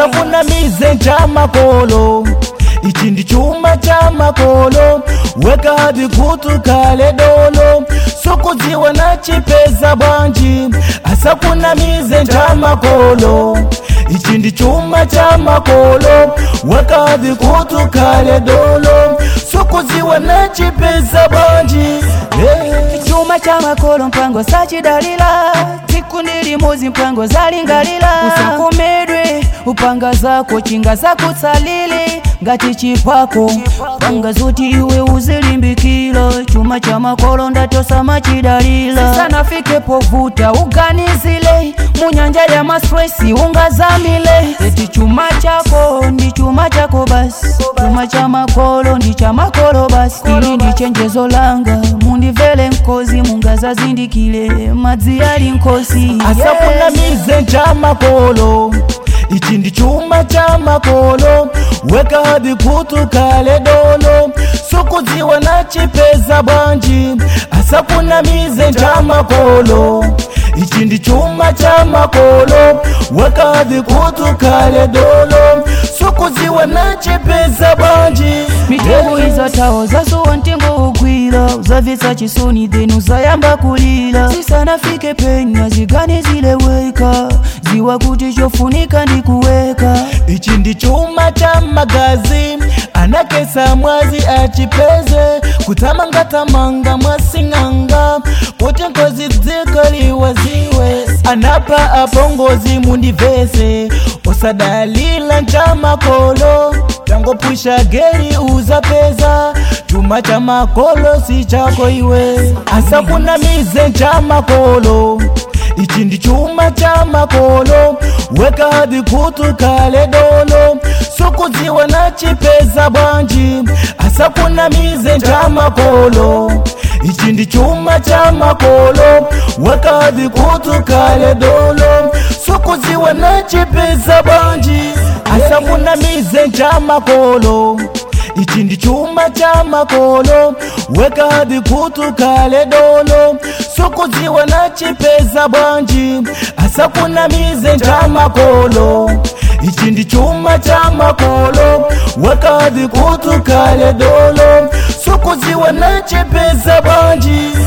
asakunamize nchamakolo ichi ndi chuma cha makolo weka hadi kutu kale dolo sukudziwa na chipeza bwanji asakunamize nchamakolo ichi ndi chuma cha makolo weka hadi kutu kale dolo sukudziwa na chipeza bwanji hey. chuma cha makolo mpango sachidalila tsiku ndi limodzi mpango zalingalila usakomedwe upanga zako chinga zakutsalile ngati chipako panga zoti iwe uzilimbikila chuma cha makolo ndatosa machidalila sisanafike povuta uganizile munyanja ya mastresi ungazamile eti chuma chako ndi chuma chako basi chuma cha makolo ndi cha makolo basi ili ndi chenjezo langa mundivele nkozi mungazazindikile madzi ali nkosi asakunamize nchamakolo ichi ndi chuma cha makolo weka hadi kutu kale dolo sukudziwa na chipeza bwanji asakunamize nchamakolo ichi ndi chuma cha makolo weka hadi kutu kale dolo sukudziwa na chipeza bwanji mitengo izatawo zasuwa mtengo ugwira uzabvetsa chisoni then uzayamba kulira zisanafike penya zigane zileweka ziwa kuti chofunika ndi kuweka ichi ndi chuma cha magazi anakesa mwazi achipeze kutamangatamanga mwasing'anga kuti ngozi dzikaliwa ziwe anapa apongozi mundivese usadalila nchamakolo tangopusha geri uzapeza chuma cha makolo si chako iwe asakunamize nchamakolo ichi ndi chuma cha makolo weka hadi kutu kale dolo sukudziwa na chipeza bwanji asakunamize nchamakolo ichi ndi chuma cha makolo weka hadi kutu kale dolo sukudziwa na chipeza bwanji asakunamize nchamakolo ichi ndi chuma cha makolo weka hadi kutu kale dolo sukudziwa na chipeza bwanji asakunamize nchamakolo ichi ndi chuma cha makolo weka hadi kutu kale dolo sukudziwa na chipeza bwanji